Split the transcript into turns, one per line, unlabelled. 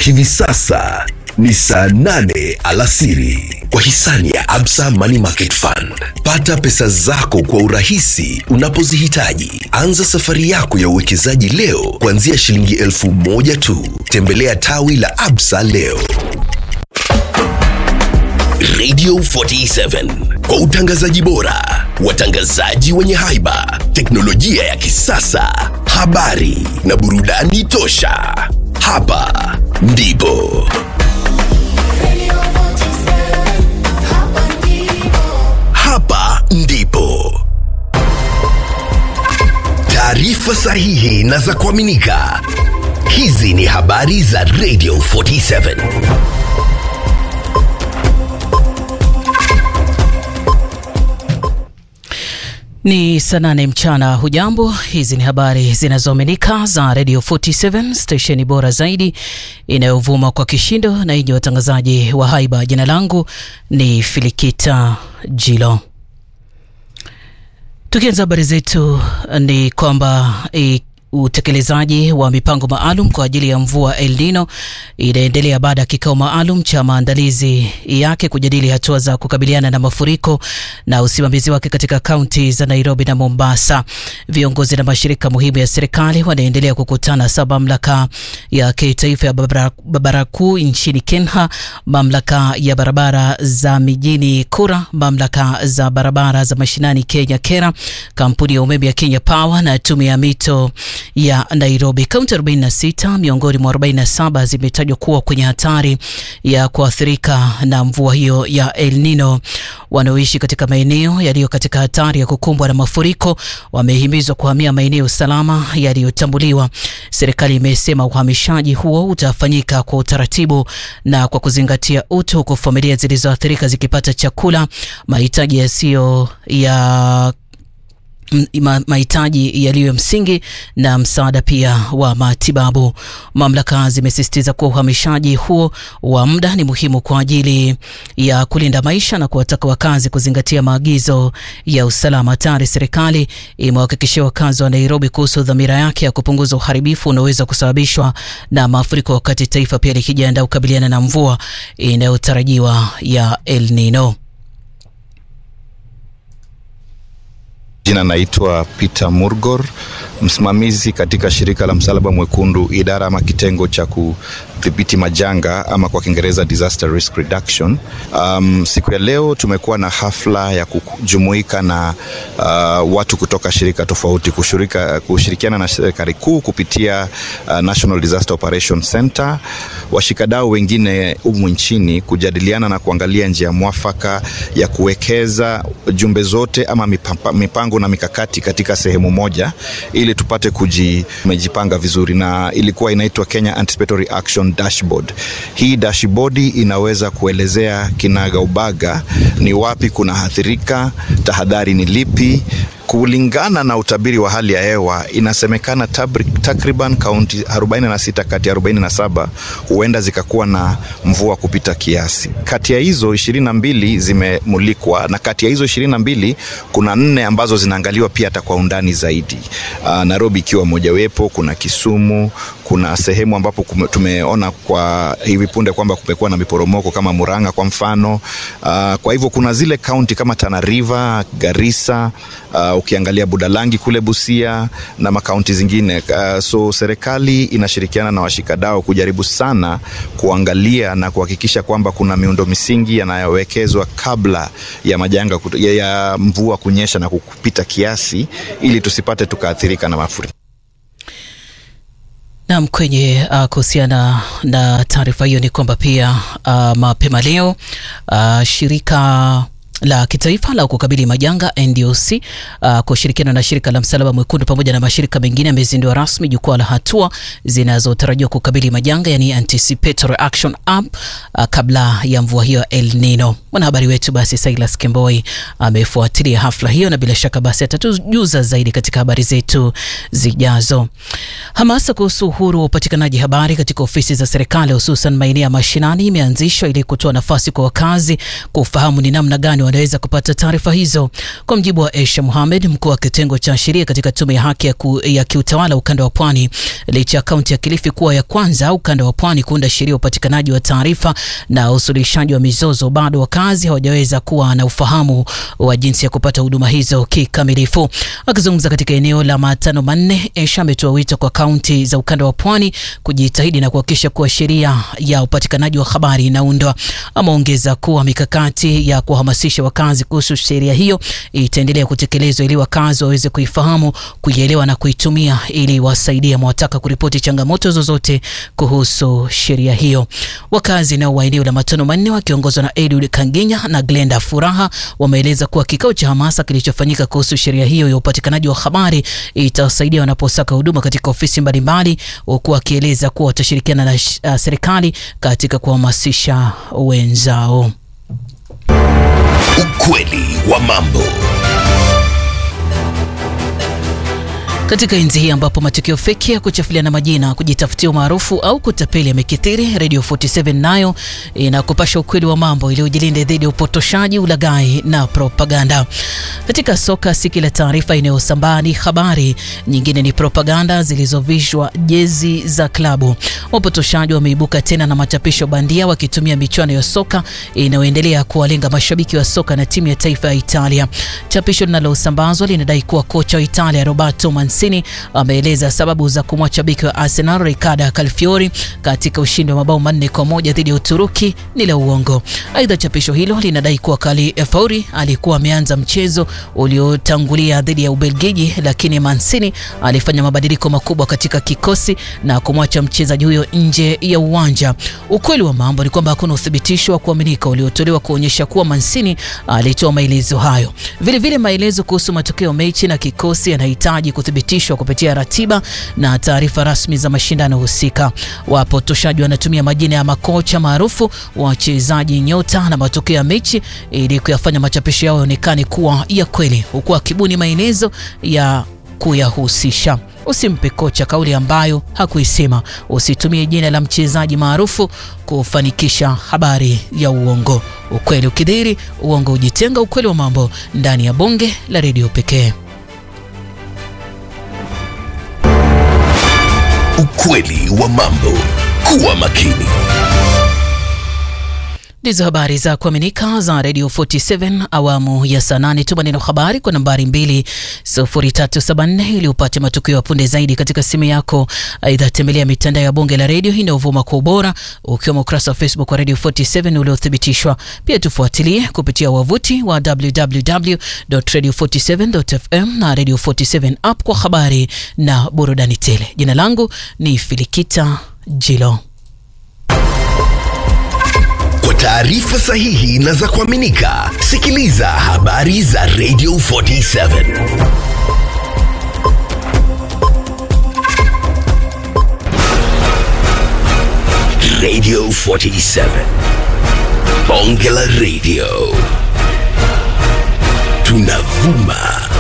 Hivi sasa ni saa nane alasiri kwa hisani ya Absa Money Market Fund. Pata pesa zako kwa urahisi unapozihitaji. Anza safari yako ya uwekezaji leo kuanzia shilingi elfu moja tu. Tembelea tawi la Absa leo. Radio 47 kwa utangazaji bora, watangazaji wenye haiba, teknolojia ya kisasa, habari na burudani tosha. Hapa ndipo hapa ndipo taarifa sahihi na za kuaminika. Hizi ni habari za Radio 47.
Ni saa nane mchana. Hujambo, hizi ni habari zinazoaminika za Radio 47 stesheni bora zaidi inayovuma kwa kishindo na yenye watangazaji wa haiba. Jina langu ni Filikita Jilo. Tukianza habari zetu ni kwamba e, utekelezaji wa mipango maalum kwa ajili ya mvua El Nino inaendelea baada ya kikao maalum cha maandalizi yake kujadili hatua za kukabiliana na mafuriko na usimamizi wake katika kaunti za Nairobi na Mombasa. Viongozi na mashirika muhimu ya serikali wanaendelea kukutana sa mamlaka ya kitaifa ya barabara kuu nchini Kenya, mamlaka ya barabara za mijini KURA, mamlaka za barabara za mashinani Kenya KERA, kampuni ya umeme ya Kenya Power na tume ya mito ya Nairobi. Kaunti 46 miongoni mwa 47 zimetajwa kuwa kwenye hatari ya kuathirika na mvua hiyo ya El Nino. Wanaoishi katika maeneo yaliyo katika hatari ya kukumbwa na mafuriko wamehimizwa kuhamia maeneo salama yaliyotambuliwa. Serikali imesema uhamishaji huo utafanyika kwa utaratibu na kwa kuzingatia utu, huku familia zilizoathirika zikipata chakula, mahitaji yasiyo ya mahitaji yaliyo msingi na msaada pia wa matibabu. Mamlaka zimesisitiza kuwa uhamishaji huo wa muda ni muhimu kwa ajili ya kulinda maisha na kuwataka wakazi kuzingatia maagizo ya usalama. Tayari serikali imewahakikishia wakazi wa Nairobi kuhusu dhamira yake ya kupunguza uharibifu unaoweza kusababishwa na mafuriko, wakati taifa pia likijiandaa kukabiliana na mvua inayotarajiwa ya El Nino.
Jina naitwa Peter Murgor, msimamizi katika shirika la Msalaba Mwekundu, idara ama kitengo cha kudhibiti majanga ama kwa Kiingereza disaster risk reduction. Um, siku ya leo tumekuwa na hafla ya kujumuika na uh, watu kutoka shirika tofauti kushirika, kushirikiana na serikali kuu kupitia uh, National Disaster Operation Center, washikadau wengine humu nchini kujadiliana na kuangalia njia mwafaka ya kuwekeza jumbe zote ama mipango, mipango na mikakati katika sehemu moja ili tupate kujipanga vizuri, na ilikuwa inaitwa Kenya Anticipatory Action Dashboard. Hii dashboard inaweza kuelezea kinagaubaga ni wapi kuna athirika, tahadhari ni lipi kulingana na utabiri wa hali ya hewa inasemekana takriban kaunti 46 kati ya 47 huenda zikakuwa na mvua kupita kiasi. Kati ya hizo 22 zimemulikwa na kati ya hizo 22 kuna nne ambazo zinaangaliwa pia hata kwa undani zaidi. Uh, Nairobi ikiwa mojawapo, kuna Kisumu, kuna sehemu ambapo tumeona kwa hivi punde kwamba kumekuwa na miporomoko kama Murang'a kwa mfano. Uh, kwa hivyo kuna zile kaunti kama Tana River, Garissa, uh, ukiangalia Budalangi kule Busia na makaunti zingine uh, so serikali inashirikiana na washikadau kujaribu sana kuangalia na kuhakikisha kwamba kuna miundo misingi yanayowekezwa kabla ya majanga ya, ya mvua kunyesha na kupita kiasi ili tusipate tukaathirika na mafuriko.
Nam, kwenye uh, kuhusiana na taarifa hiyo ni kwamba pia uh, mapema leo uh, shirika la kitaifa la kukabili majanga NDOC uh, kushirikiana na shirika la Msalaba Mwekundu pamoja na mashirika mengine amezindua rasmi jukwaa la hatua zinazotarajiwa kukabili majanga, yani Anticipatory Action App uh, kabla ya mvua hiyo El Nino. Mwanahabari wetu basi Silas Kemboi amefuatilia hafla hiyo na bila shaka basi atatujuza zaidi katika habari zetu zijazo. Hamasa kuhusu uhuru wa upatikanaji habari katika ofisi za serikali hususan maeneo ya mashinani imeanzishwa ili kutoa nafasi kwa wakazi kufahamu ni namna gani wanaweza kupata taarifa hizo. Kwa mjibu wa Aisha Mohamed, mkuu wa kitengo cha sheria katika tume ya haki ya, ku, ya kiutawala ukanda wa Pwani, licha ya kaunti ya Kilifi kuwa ya kwanza ukanda wa Pwani kuunda sheria ya upatikanaji wa taarifa na usuluhishaji wa mizozo, bado wakazi hawajaweza kuwa na ufahamu wa jinsi ya kupata huduma hizo kikamilifu. Akizungumza katika eneo la matano manne, Aisha ametoa wito kwa kaunti za ukanda wa Pwani kujitahidi na kuhakikisha kuwa sheria ya upatikanaji wa habari inaundwa. Ameongeza kuwa mikakati ya kuhamasisha wakazi kuhusu sheria hiyo itaendelea kutekelezwa ili wakazi waweze kuifahamu, kuielewa na kuitumia ili wasaidia mwataka kuripoti changamoto zozote kuhusu sheria hiyo. Wakazi nao wa eneo la matano manne wakiongozwa na Edward Kanginya na Glenda Furaha wameeleza kuwa kikao cha hamasa kilichofanyika kuhusu sheria hiyo ya upatikanaji wa habari itawasaidia wanaposaka huduma katika ofisi mbalimbali, huku wakieleza kuwa watashirikiana na uh, serikali katika kuhamasisha wenzao.
Ukweli wa mambo.
Katika enzi hii ambapo matukio feki ya kuchafuliana majina, kujitafutia umaarufu au kutapeli yamekithiri, Radio 47 nayo inakupasha ukweli wa mambo ili ujilinde dhidi ya upotoshaji, ulaghai na propaganda. Katika soka, si kila taarifa inayosambaa ni habari, nyingine ni propaganda zilizovishwa jezi za klabu. Wapotoshaji wameibuka tena na machapisho bandia wakitumia michuano ya soka inayoendelea kuwalenga mashabiki wa soka na timu ya taifa ya Italia. Chapisho linalosambazwa linadai kuwa kocha wa Italia Roberto Mancini ameeleza sababu za kumwacha beki wa Arsenal Ricardo Calfiori katika ushindi wa mabao manne kwa moja dhidi ya Uturuki ni la uongo. Aidha, chapisho hilo linadai kuwa Calfiori alikuwa ameanza mchezo uliotangulia dhidi ya Ubelgiji, lakini Mancini alifanya mabadiliko makubwa katika kikosi na kumwacha mchezaji huyo nje ya uwanja. Ukweli wa mambo ni kwamba hakuna uthibitisho wa kuaminika uliotolewa kuonyesha kuwa Mancini alitoa maelezo hayo. Vilevile, maelezo kuhusu matokeo mechi na kikosi yanahitaji kuthibitishwa kupitia ratiba na taarifa rasmi za mashindano husika. Wapotoshaji wanatumia majina ya makocha maarufu, wachezaji nyota na matokeo ya mechi ili kuyafanya machapisho yao yaonekane kuwa ya kweli, huku akibuni maelezo ya kuyahusisha. Usimpe kocha kauli ambayo hakuisema. Usitumie jina la mchezaji maarufu kufanikisha habari ya uongo. Ukweli ukidhiri, uongo ujitenga. Ukweli wa mambo ndani ya bonge la redio pekee.
Ukweli wa mambo. Kuwa makini.
Ndizo habari za kuaminika za Radio 47 awamu ya saa nane. Tuma neno habari kwa nambari 20374 ili upate matukio ya punde zaidi katika simu yako. Aidha, tembelea mitandao ya bonge la redio inayovuma kwa ubora, ukiwemo ukurasa wa Facebook wa Radio 47 uliothibitishwa. Pia tufuatilie kupitia wavuti wa www.radio47.fm na Radio 47 app kwa habari na burudani tele. Jina langu ni Filikita Jilo.
Kwa taarifa sahihi na za kuaminika, sikiliza habari za Radio 47. Radio 47. Bonge la Radio. Tunavuma